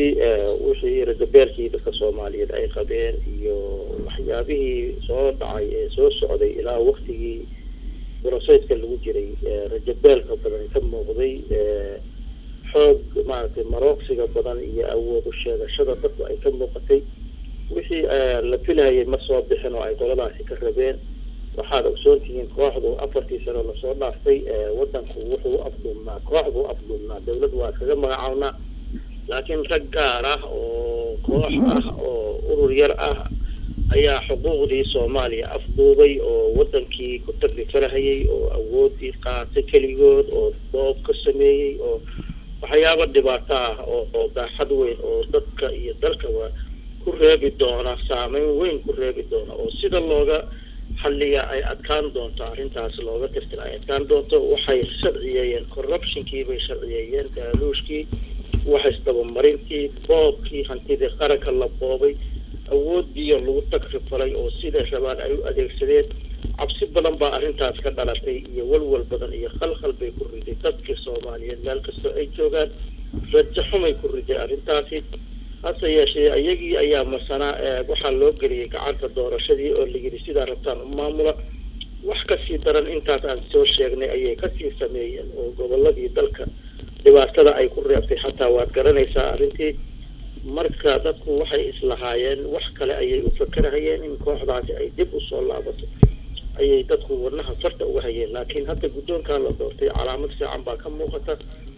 runtii wixii ragabeelkii dadka soomaaliyeed ay qabeen iyo waxyaabihii soo dhacay ee soo socday ilaa waktigii boroseydka lagu jiray rajabeelka badan ka muuqday xoog maaragtay marooqsiga badan iyo awoodu sheegashada dadku ay ka muuqatay wixii la filahayay ma soo bixin oo ay qoladaasi ka rabeen waxaad ogsoontihiin kooxdu afartii sano lasoo dhaaftay wadanku wuxuu afduubnaa koox buu afduubnaa dawlad waa kaga magacawnaa laakiin rag gaar ah oo koox ah oo urur yar ah ayaa xuquuqdii soomaaliya afduubay oo wadankii ku taglifarahayay oo awoodii qaatay keligood oo doob ka sameeyey oo waxyaaba dhibaato ah oo oo baaxad weyn oo dadka iyo dalkaba ku reebi doona saameyn weyn ku reebi doona oo sida looga xalliya ay adkaan doonto arrintaas looga tirtira ay adkaan doonto waxay sharciyeeyeen corruptionkii bay sharciyeeyeen daaluushkii waxaisdabamarintii boobkii hantidii qaranka la boobay awoodiiyo lagu tagrifalay oo siday rabaan ay u adeegsadeen cabsi badan baa arrintaas ka dhalatay iyo walwal badan iyo khalkhal bay ku riday dadkii soomaaliyeed meel kastoo ay joogaan rajo xumay ku riday arrintaasi hase yeeshee iyagii ayaa masanaa waxaa loo geliyay gacanta doorashadii oo layidhi sidaa rabtaan u maamula wax kasii daran intaas aan soo sheegnay ayay kasii sameeyeen oo goboladii dalka dhibaatada ay ku reebtay xataa waad garanaysaa arrintii marka dadku waxay islahaayeen wax kale ayay u fakerahayeen in kooxdaasi ay dib usoo laabato ayay dadku wadnaha farta uga hayeen laakiin hadda guddoonkaa la doortay calaamad fiican baa ka muuqata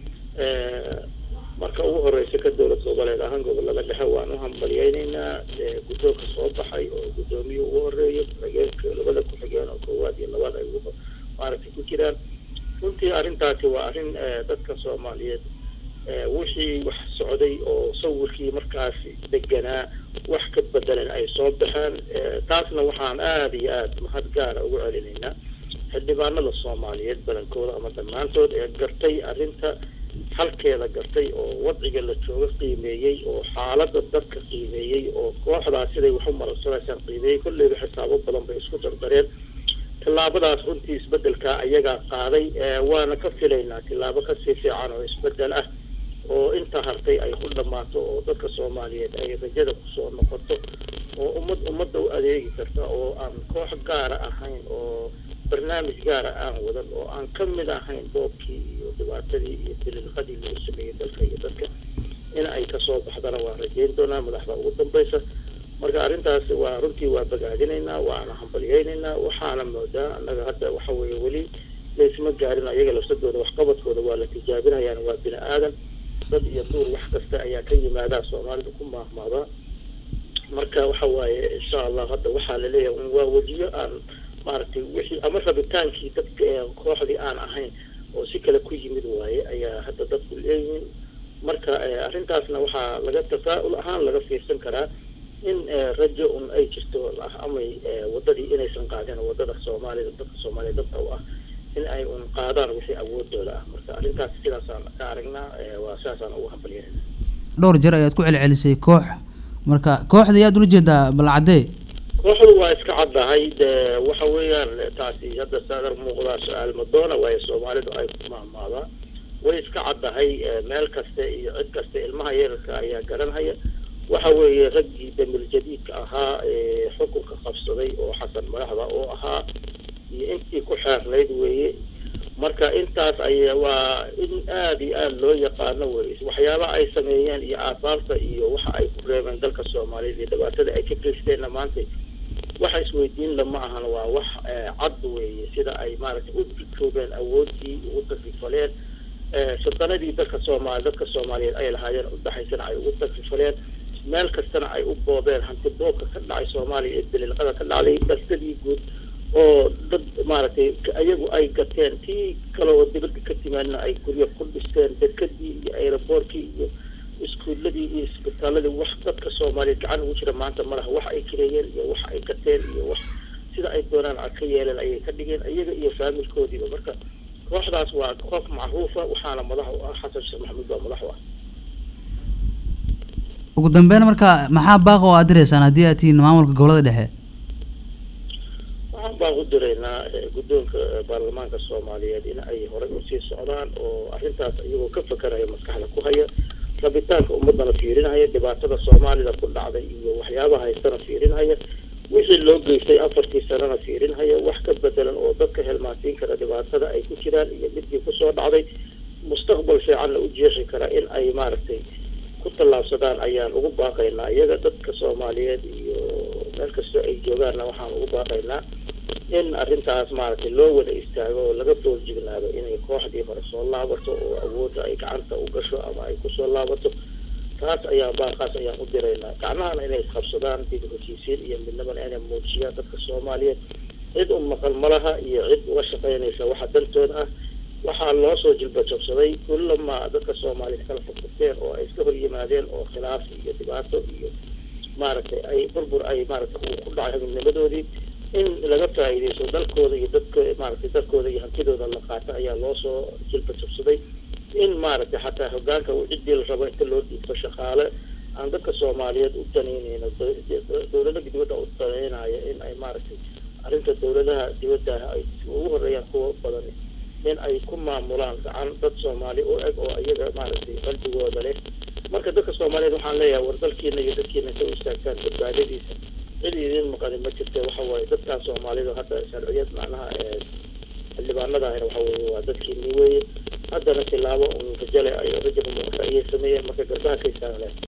marka ugu horeysa ka dowlad goboleed ahaan gobolada dhexe waan u hambalyeyneynaa guddoonka soo baxay oo guddoomiye ugu horeeyo ku-xigeenka labada ku-xigeen oo koowaad iyo labaad ay maaragtay ku jiraan runtii arrintaasi waa arrin dadka soomaaliyeed wixii wax socday oo sawirkii markaasi deganaa wax ka bedelan ay soo baxeen taasna waxaan aada iyo aada mahad gaara ugu celinaynaa xildhibaanada soomaaliyeed badankooda ama dhammaantood ee gartay arrinta halkeeda gartay oo wadciga la jooga qiimeeyey oo xaalada dadka qiimeeyey oo kooxdaas siday wax u marabsanaysaan qiimeeyey kolleyba xisaabo badan bay isku dardareen tillaabadaas runtii isbedelkaa ayagaa qaaday waana ka filaynaa tillaabo kasii fiican oo isbedel ah oo inta hartay ay ku dhammaato oo dadka soomaaliyeed ay rajada kusoo noqoto oo ummad ummadda u adeegi karta oo aan koox gaara ahayn oo barnaamij gaara aan wadan oo aan ka mid ahayn boobkii iyo dhibaatadii iyo dililqadii lagu sameeyey dalka iyo dadka in ay kasoo baxdana waan rajeyn doonaa madaxda ugu dambaysa marka arrintaas waa runtii waa bagaadinaynaa waana hambalyeynaynaa waxaana moodaa annaga hadda waxa weeye weli laysma gaarin ayaga lafsadooda waxqabadkooda waa la tijaabinayaan waa bini aadan dad iyo duur wax kasta ayaa ka yimaadaa soomaalida ku maahmaadaa marka waxa waaye insha allah hadda waxaa laleeyahay waa wejiyo aan maaragtay wixii ama rabitaankii dadka kooxdii aan ahayn oo si kale ku yimid waaye ayaa hadda dadku leeyihiin marka arrintaasna waxaa laga tafaa'ul ahaan laga fiirsan karaa in rajo un ay jirto amay wadadii inaysan qaadin wadada soomaalida dadka soomaaliya dadka u ah in ay un qaadaan wixii awoodooda ah marka arrintaas sidaasaan ka aragnaa waa sidaasaan ugu hambalyanayna dhowr jeer ayaad ku celcelisay koox marka kooxda ayaad ula jeedaa balcadee kooxdu waa iska caddahay de waxa weeyaan taasi hadda saadar muuqdaa su-aal madoona waayo soomaalidu ay ku maahmaadaa way iska caddahay meel kasta iyo cid kasta ilmaha yararka ayaa garanhaya waxa weeye raggii damil jadiidka ahaa ee xukunka qabsaday oo xasan madaxda oo ahaa iyo intii ku xeernayd weeye marka intaas ay waa in aada iyo aada loo yaqaano weye waxyaaba ay sameeyeen iyo aasaarta iyo waxa ay ku reebeen dalka soomaaliyeed iyo dhibaatada ay ka geysteenna maanta waxa isweydiin lama ahan waa wax cad weeye sida ay maaragtay u dikoobeen awoodii ugu takrifaleen sadanadii dalka soomaali dadka soomaaliyeed ay lahaayeen udhaxaysana ay ugu takrifaleen meel kastana ay u boobeen hanti boobka ka dhacay soomaaliya ee daliilqada ka dhacday dalkadii guud oo dad maaragtay ayagu ay gateen tii kale oo dibadda ka timaadna ay guryo ku dhisteen dekadii iyo aeroboortkii iyo iskuuladii iyo isbitaaladii wax dadka soomaaliyeed gacan ugu jira maanta malaha wax ay kireeyeen iyo wax ay gateen iyo wax sida ay doonaan a ka yeeleen ayay ka dhigeen iyaga iyo faamilkoodiiba marka kooxdaas waa koox macruufa waxaana madax u ah xasan sheekh maxamuud baa madax u ah ugu dambeyn marka maxaa baaqa oo aad direysaan haddii aad tihiin maamulka gobolada dhexe waxaan baan u diraynaa guddoonka baarlamaanka soomaaliyeed in ay horey usii socdaan oo arrintaas iyagoo ka fakaraya maskaxda ku haya rabitaanka ummadana fiirinhaya dhibaatada soomaalida ku dhacday iyo waxyaabaha haystana fiirinhaya wixii loo geystay afartii sanana fiirinhaya wax ka bedelan oo dadka helmaansiin kara dhibaatada ay ku jiraan iyo midkii kusoo dhacday mustaqbal fiicanna u jeexi kara in ay maaragtay ku tallaabsadaan ayaan ugu baaqaynaa iyaga dadka soomaaliyeed iyo meel kastoo ay joogaanna waxaan ugu baaqaynaa in arrintaas maaragtay loo wada istaago oo laga dooljignaado inay kooxdii hore soo laabato oo awoodda ay gacanta u gasho ama ay kusoo laabato taas ayaa baaqaas ayaan u diraynaa gacmahana inay isqabsadaan dib heshiisiin iyo midnimana inay muujiyaan dadka soomaaliyeed cid u maqal malaha iyo cid uga shaqaynaysa waxa dantooda ah waxaa loo soo jilbajabsaday kullamaa dadka soomaaliyeed kala furfurteen oo ay iska hor yimaadeen oo khilaaf iyo dhibaato iyo maaragtay ay burbur ay maaragtay uu ku dhacay midnimadoodii in laga faa'iidaysto dalkooda iyo dadka maaragtay dalkooda iyo hantidooda la qaato ayaa loo soo jilbajabsaday in maaragtay xataa hogaanka uu ciddii la rabo inta loo dhiibto shaqaale aan dadka soomaaliyeed u danaynayno dowlada dibadda u danaynaya in ay maaragtay arrinta dowladaha dibadda ay ugu horeeyaan kuwa badan in ay ku maamulaan gacan dad soomaali u eg oo iyaga maaragtay qalbigooda leh marka dadka soomaaliyeed waxaan leeyahay war dalkiina iyo dadkiina inta u istaagtaan badbaadadiisa cid idin maqani ma jirta waxa waaye dadkan soomaalida hadda sharciyad macnaha xildhibaanadahina waxa weye waa dadkiini weeye haddana tilaabo un rajale ay rajab ayay sameeyeen marka garbaha ka istaagan